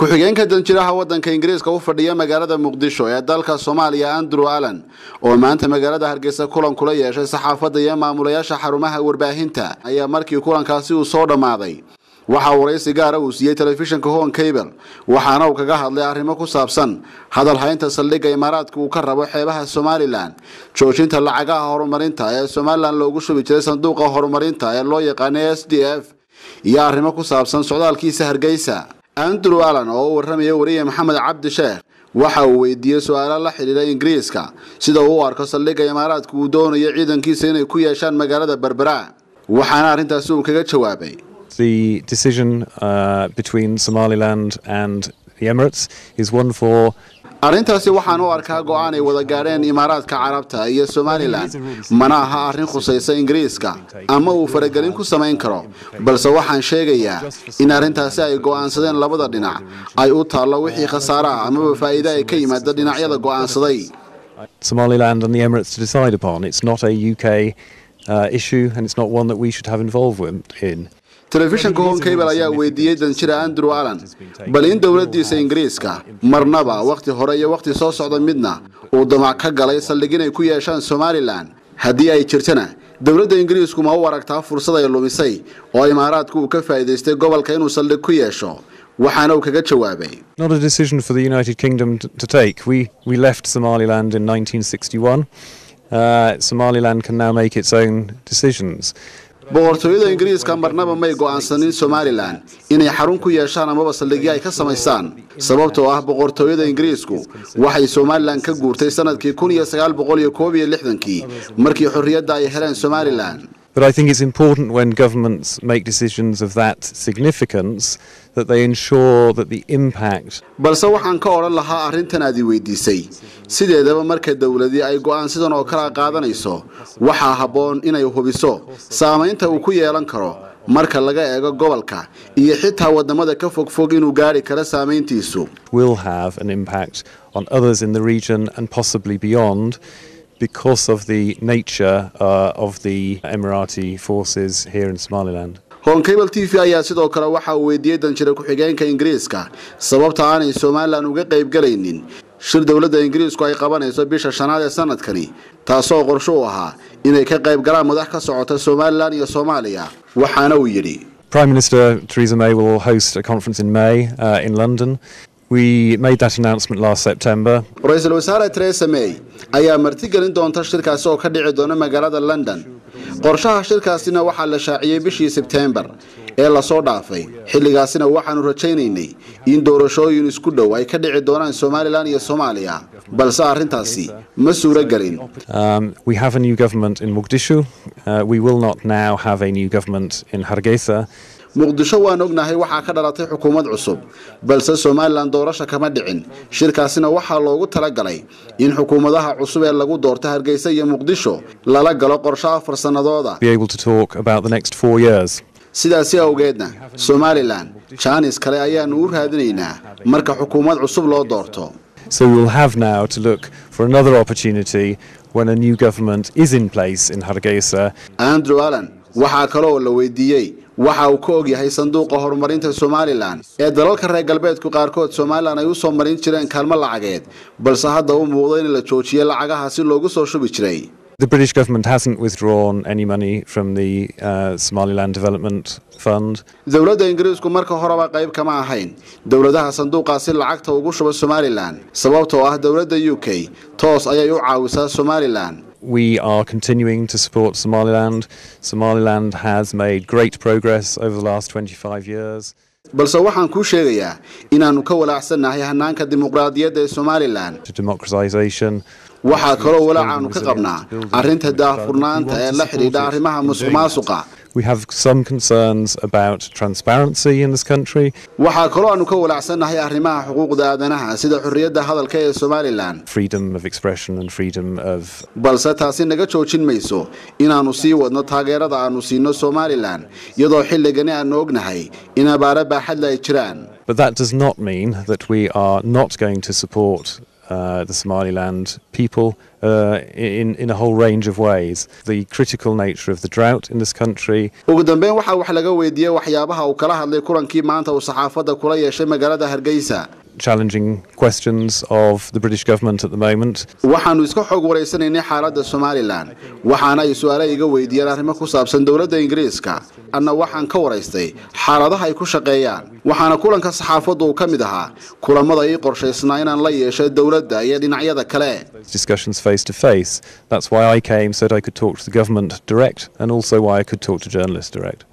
ku-xigeenka danjiraha waddanka ingiriiska u fadhiya magaalada muqdisho ee dalka soomaaliya andrew allan oo maanta magaalada hargeysa kulan kula yeeshay saxaafadda iyo maamulayaasha xarumaha warbaahinta ayaa markii kulankaasi uu soo dhammaaday waxa uu waraysi gaara uu siiyey telefishinka hon cable waxaana uu kaga hadlay arrimo ku saabsan hadal haynta saldhigga imaaraadka uu ka rabo xeebaha somalilan joojinta lacagaha horumarinta ee somalilan loogu shubi jiray sanduuqa horumarinta ee loo yaqaanay s d f iyo arrimo ku saabsan socdaalkiisa hargeysa andrew allan oo u warramaya wariye maxamed cabdi sheekh waxa uu weydiiyey su-aalo la xidhiidha ingiriiska sida uu u arko saldhigga imaaraadka uu doonayo ciidankiisa inay ku yeeshaan magaalada berbera waxaana arrintaasi uu kaga jawaabay The decision uh, between Somaliland and the Emirates is one for arrintaasi waxaan u arkaa go-aan ay wada gaadheen imaaraadka carabta iyo somalilan mana aha arrin khusaysa ingiriiska ama uu faragelin ku samayn karo balse waxaan sheegayaa in arrintaasi ay go'aansadeen labada dhinac ay u taallo wixii khasaare ah amaba faa'iide ay ka yimaada dhinacyada go'aansaday Somaliland and the Emirates to decide upon. It's not a UK uh, issue and it's not one that we should have involvement in. telefishinka hon cable ayaa weydiiyey danjira andrew allan bal in dowladdiisa ingiriiska marnaba wakhti hore iyo wakhti soo socda midna uu damac ka galay saldhig inay ku yeeshaan somalilan haddii ay jirtana dowladda ingiriisku ma u aragtaa fursad ay lumisay oo imaaraadku uu ka faa'iidaystay gobolka inuu saldhig ku yeesho waxaana uu kaga jawaabay Not a decision for the United Kingdom t- to take. We, we left Somaliland in 1961. Uh, Somaliland can now make its own decisions. boqortooyada ingiriiska marnaba may go'aansanin somalilan inay xarun ku yeeshaan amaba saldhigyo ay ka samaysaan sababtoo ah boqortooyada ingiriisku waxay somalilan ka guurtay sanadkii kun iyo sagaal boqol iyo koob iyo lixdankii markii xorriyadda ay heleen somalilan But I think it's important when governments make decisions of that significance that they ensure that the impact balse waxaan ka odhan lahaa arrintan aad i weydiisay sideedaba marka dowladii ay go'aan sidan oo kala qaadanayso waxaa habboon inay hubiso saamaynta uu ku yeelan karo marka laga eego gobolka iyo xitaa waddamada ka fogfog inuu gaadhi karo saamayntiisu will have an impact on others in the region and possibly beyond because of the nature uh, of the Emirati forces here in Somaliland. hon cable t v ayaa sidoo kale waxa uu weydiiyey danjira ku-xigeenka ingiriiska sababta aanay somalilan uga qaybgalaynin shir dowladda ingiriisku ay qabanayso bisha shanaad ee sanadkani taasoo qorsho u ahaa inay ka qayb galaan madax ka socota somalilan iyo soomaaliya waxaana uu yidhi Prime Minister Theresa May will host a conference in May uh, in London. We made that announcement last September. ra-iisul wasaare teresa may ayaa martigelin doonta shirkaasi oo ka dhici doona magaalada london qorshaha shirkaasina waxaa la shaaciyey bishii sebteembar ee lasoo dhaafay xilligaasina waxaanu rajaynaynay in doorashooyin isku dhow ay ka dhici doonaan somalilan iyo soomaaliya balse arrintaasi ma suuro gelin Um, we have a new government in Mogadishu. Uh, we will not now have a new government in Hargeisa. muqdisho waan ognahay waxaa ka dhalatay xukuumad cusub balse somalilan doorasha kama dhicin shirkaasina waxaa loogu talagalay in xukuumadaha cusub ee lagu doorta hargeysa iyo muqdisho lala galo qorsho afar sannadooda Be able to talk about the next four years. sidaasi awgeedna somalilan jaanis kale ayaanu u raadinaynaa marka xukuumad cusub loo doorto So we'll have now to look for another opportunity when a new government is in place in Hargeisa andrew allan waxaa kale oo la weydiiyey waxa uu ka ogyahay sanduuqa horumarinta somalilan ee dalalka reer galbeedku qaarkood somalilan ay u soo marin jireen kaalmo lacageed balse hadda u muuqdo in la joojiyey lacagaha si loogu soo shubi jiray The British government hasn't withdrawn any money from the uh, Somaliland Development Fund. dowladda ingiriisku marka horeba qayb kama ahayn dowladaha sanduuqaasi lacagta ugu shuba somalilan sababtoo ah dowladda u k toos ayay u caawisaa somalilan We are continuing to support Somaliland. Somaliland has made great progress over the last 25 years. balse waxaan kuu sheegayaa inaannu ka walaacsannahay hannaanka dimuqraadiyadda ee somalilan to democratization. waxaa kaloo walaacaannu ka qabnaa arrinta daahfurnaanta ee la xidhiidha arrimaha musuqmaasuqa We have some concerns about transparency in this country. waxaa kaloo aannu ka walaacsannahay arrimaha xuquuqda aadanaha sida xorriyadda hadalka ee somalilan freedom of expression and freedom of balse taasi naga joojin mayso inaannu sii wadno taageerada aannu siino somalilan iyadoo xilligani aannu ognahay in abaare baaxadle ay jiraan but that does not mean that we are not going to support uh, the Somaliland people uh, in, in a whole range of ways. The critical nature of the drought in this country. ugu dambeyn waxaa wax laga weydiiyey waxyaabaha uu kala hadlay kulankii maanta uu saxaafadda kula yeeshay magaalada hargeysa challenging questions of the British government at the moment. waxaannu iska xoog waraysanaynay xaaladda somalilan waxaana ay su-aale iga weydiiyeen arrimo ku saabsan dowladda ingiriiska anna waxaan ka waraystay xaaladaha ay ku shaqeeyaan waxaana kulanka saxaafaddu uu ka mid ahaa kulamada ii qorshaysnaa inaan la yeeshay dowladda iyo dhinacyada kale Discussions face to face. That's why I came so that I could talk to the government direct and also why I could talk to journalists direct.